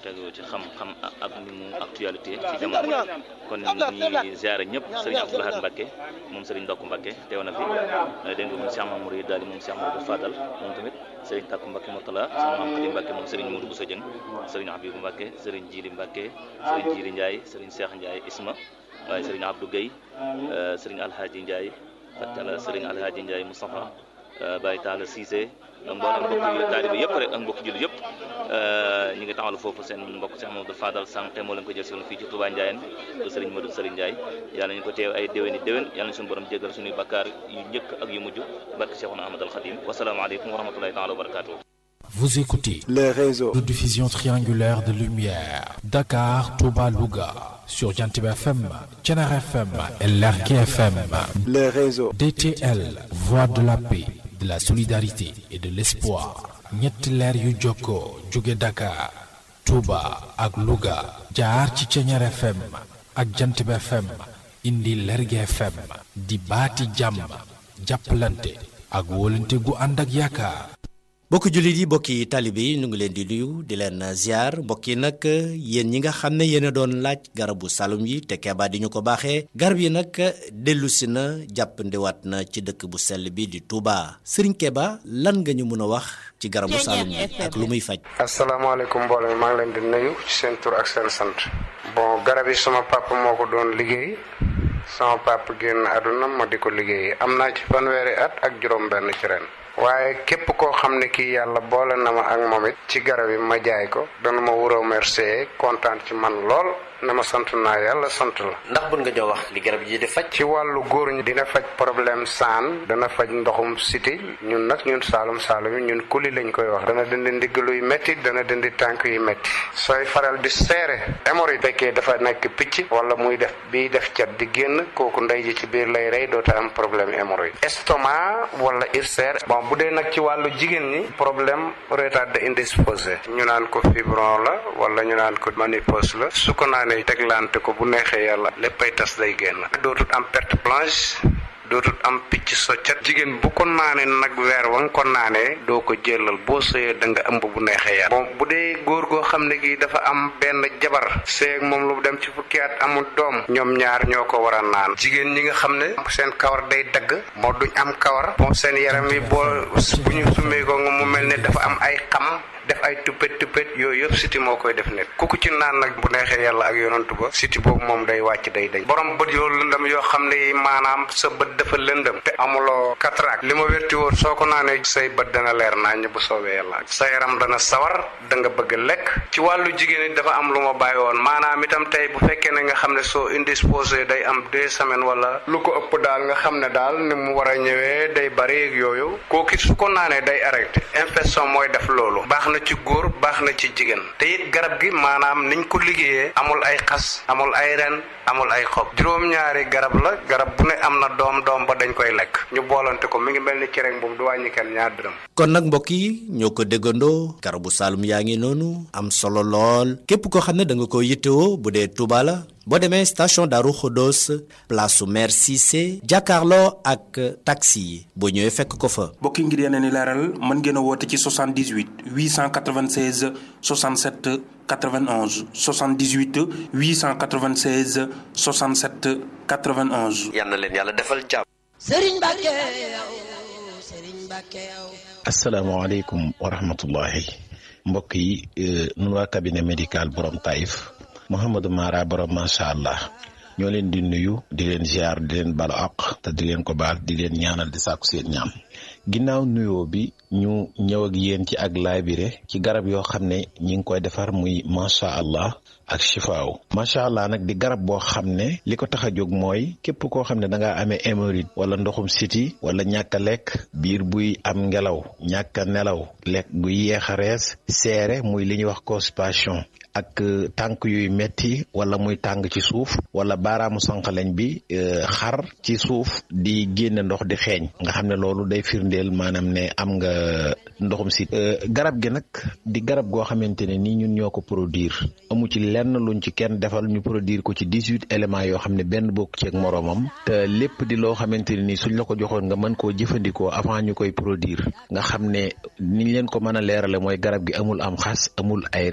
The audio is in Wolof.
tegu ci xam-xam ak ni mu actualité ci jamono kon ñi ziare ñëpp sëriñ Abdou Lahad Mbacke moom sëriñ Ndokk Mbacke teew na fi dégg nga moom Cheikh Mamour yi daal di moom Cheikh Mamadou Fadal moom tamit sëriñ Takku Mbacke Mourtala sama maam Xadi Mbacke moom sëriñ Modou Bousso Dieng sëriñ Habibou Mbacke sëriñ Jili Mbacke sëriñ Jili Ndiaye sëriñ Cheikh Ndiaye Isma waaye sëriñ Abdou Guèye sëriñ Alhaji Ndiaye fatala sëriñ Alhaji Ndiaye Moustapha Baye Talla Cissé mboolem mbokk taalibe yëpp rek ak mbokk jullit yëpp ñu ngi taxawal foofu seen mbokk Cheikh Mamadou Fadal sànq moo leen ko jël si woon fii ci Touba Ndiayène bu sëriñ Modou Sëriñ Ndiaye yàlla ñu ko teew ay déwéni déwén yàlla ñu suñu borom jéggal suñuy bakkaar yu njëkk ak yu mujj barke Cheikhouna Ahmad al Khadim wasalaamaaleykum wa rahmatullahi taala wa barakatuh Vous écoutez les réseaux de diffusion triangulaire de lumière Dakar, Touba, Louga sur Jantib FM, Thiénaba FM et Lergui FM. les réseaux DTL, voix de la paix, de la solidarité et de l'espoir. ñetti leer yu jokkoo jóge Dakar, Touba ak Louga jaar ci Thiénaba FM ak Jantib FM indi Lergui FM di baati jàmm jàppalante ak wóolante gu ànd ak yaakaar. mbokki jullit yi mbokki taalibe yi ñu ngi leen di nuyu di leen ziar mbokk yi nag yéen ñi nga xam ne yéen a doon laaj garabu salum yi te keebaa di ñu ko baaxee garab yi nag dellusi na jàppandiwaat na ci dëkk bu sell bi di Touba Serigne Keba lan nga ñu mën a wax ci garabu salum yi ak lu muy faj. asalaamaaleykum mbooloo mi maa ngi leen di nuyu ci seen tur ak seen sant. bon garab yi sama papa moo ko doon liggéey sama papa génn àdduna ma di ko liggéey am naa ci fanweeri at ak juróom-benn ci ren. waaye képp koo xam ne kii yàlla boole na ma ak moom it ci garab yi ma jaay ko dana ma wuroo remercier kontaan ci man lool ne ma sant naa yàlla sant la. ndax bun nga jox wax li garab yi di faj. ci wàllu góor ñi dina faj problème saan dana faj ndoxum siti ñun nag ñun saalum saalum yi ñun kuli lañ koy wax dana dindi ndigg luy métti dana dindi tànk yu métti sooy faral di seere hémorroïde fekkee dafa nekk picc wala muy def biy def cat di génn kooku ndey ji ci biir lay rey doota am problème hémorroïde estomac wala ulcère bon bu dee nag ci wàllu jigéen ñi problème retard indisposé ñu naan ko fibron la wala ñu naan ko ménopause la su ko naanee teglante ko bu neexee yàlla léppay tas day génn dootut am perte blanche dootut am picc soccat jigéen bu ko naanee nag weer wa nga ko naanee doo ko jëlal boo sëyee da nga ëmb bu neexee yàlla bon bu dee góor goo xam ne gi dafa am benn jabar seeg moom lu dem ci fukki at amul doom ñoom ñaar ñoo ko war a naan jigéen ñi nga xam ne seen kawar day dagg moo duñ am kawar bon seen yaram yi boo bu ñu summee ko nga mu mel ne dafa am ay xam def ay tuppet tuppet yooyu yëpp siti moo koy def nit ku ko ci naan nag bu neexee yàlla ak yonantu ba siti boobu moom day wàcc day day borom bët yoo lëndëm yoo xam ne maanaam sa bët dafa lëndëm te amuloo cataracte li ma wérti woon soo ko naanee say bët dana leer naññ bu soobee yàlla sa yaram dana sawar da nga bëgg lekk ci wàllu jigéen it dafa am lu ma bàyyi woon maanaam itam tey bu fekkee ne nga xam ne soo indisposé day am deux semaines wala lu ko ëpp daal nga xam ne daal ni mu war a ñëwee day bari ak yooyu kooku su ko naanee day arrêté infection mooy def loolu baax na ci góor baax na ci jigéen te it garab gi maanaam niñ ko liggéeyee amul ay xas amul ay ren amul ay xob juróom-ñaari garab la garab bu ne am na doom doom ba dañ koy lekk ñu boolante ko mi ngi mel ni cereñ boobu du wàññi kenn ñaar dërëm kon nag mbokk yi ñoo ko déggandoo garabu saalum yaa ngi noonu am solo lool képp koo xam ne da nga ko yittewoo bu dee Touba la boo demee station Darou Khodos place su maire Cissé jàkkaarloo ak taxi yi boo ñëwee fekk ko fa. mbokk yi ngir yeneen i leeral mën ngeen a woote ci 78 896 67 91 78 896 67 91. yal na leen yàlla defal jàmm. Serigne Mbacke yow Serigne Mbacke yow. asalaamaaleykum wa rahmatullahi mbokk yi nun waa cabinet médical borom Taïf Mouhamadou Mara borom macha allah ñoo leen di nuyu di leen ziar di leen balu àq te di leen ko baal di leen ñaanal di sàkku seen ñaam ginnaaw nuyoo bi ñu ñëw ak yéen ci ak laabire ci garab yoo xam ne ñi ngi koy defar muy macha allah ak chifaaw macha allah nag di garab boo xam ne li ko tax a jóg mooy képp koo xam ne da ngaa amee hémorroïde wala ndoxum siti wala ñàkk a lekk biir buy am ngelaw ñàkk a nelaw lekk buy yeex a rees seere muy li ñuy wax constipation ak tànk yuy metti wala muy tàng ci suuf wala baaraamu sànqaleñ bi xar ci suuf di génne ndox di xeeñ nga xam ne loolu day firndeel maanaam ne am nga ndoxum si garab gi nag di garab goo xamante ne nii ñun ñoo ko produire amu ci lenn luñ ci kenn defal ñu produire ko ci dix-huit éléments yoo xam ne benn bokk ci ak moroomam te lépp di loo xamante ne nii suñ la ko joxoon nga mën koo jëfandikoo avant ñu koy produire nga xam ne niñ leen ko mën a leerale mooy garab gi amul am xas amul ay